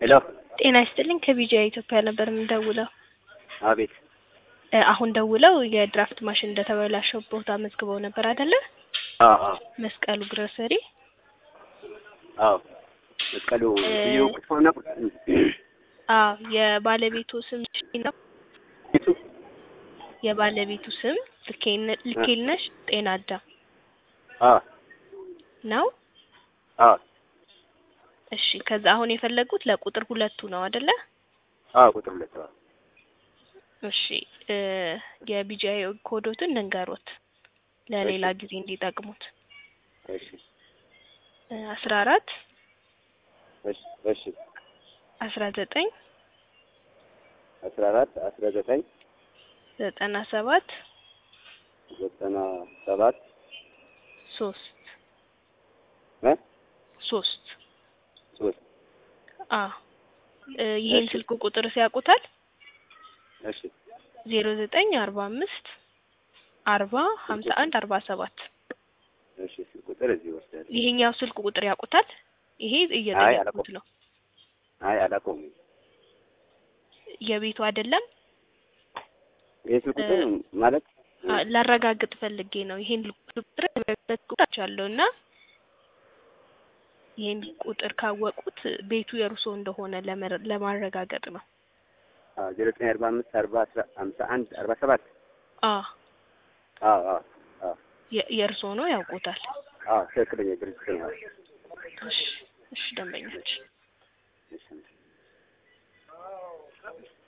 ሄሎ ጤና ይስጥልኝ ከቢጂአይ ኢትዮጵያ ነበር የምንደውለው። አቤት እ አሁን ደውለው የድራፍት ማሽን እንደተበላሸው ቦታ መዝግበው ነበር አይደለ? አዎ አዎ መስቀሉ ግሮሰሪ አዎ መስቀሉ እ ልዩ ክትፎ ነው አዎ የባለቤቱ ስም ነው ቤቱ የባለቤቱ ስም ልኬነ- ልኬልነሽ ጤና አዳም አዎ ነው። አዎ እሺ ከዛ አሁን የፈለጉት ለቁጥር ሁለቱ ነው አይደለ? አዎ ቁጥር ሁለት አዎ እሺ እ የቢጂአይ ኮዶትን ልንገሮት ለሌላ ጊዜ እንዲጠቅሙት እሺ አስራ አራት እሺ እሺ አስራ ዘጠኝ አስራ አራት አስራ ዘጠኝ ዘጠና ሰባት ዘጠና ሰባት ሶስት እ ሶስት ሶስት አ እ ይሄን እሺ። ስልክ ቁጥር ሲያውቁታል እሺ ዜሮ ዘጠኝ አርባ አምስት አርባ ሀምሳ አንድ አርባ ሰባት እሺ ስልክ ቁጥር እዚህ ወስዳለሁ ይሄኛው ስልክ ቁጥር ያውቁታል? ይሄ እየጠየቁት ነው። አይ አላውቀውም የቤቱ አይደለም ይህ ስልክ ቁጥር ማለት አ፣ ላረጋግጥ ፈልጌ ነው። ይሄን ቁጥር ቁጥራቻለሁ እና ይሄን ቁጥር ካወቁት ቤቱ የእርሶ እንደሆነ ለመረ- ለማረጋገጥ ነው። ዜሮ ዘጠኝ አርባ አምስት አርባ አስራ ሀምሳ አንድ አርባ ሰባት አ አዎ አዎ አዎ የ- የእርሶ ነው ያውቁታል። አዎ ትክክለኛ ድርጅት ነው እሺ እሺ ደንበኞች እሺ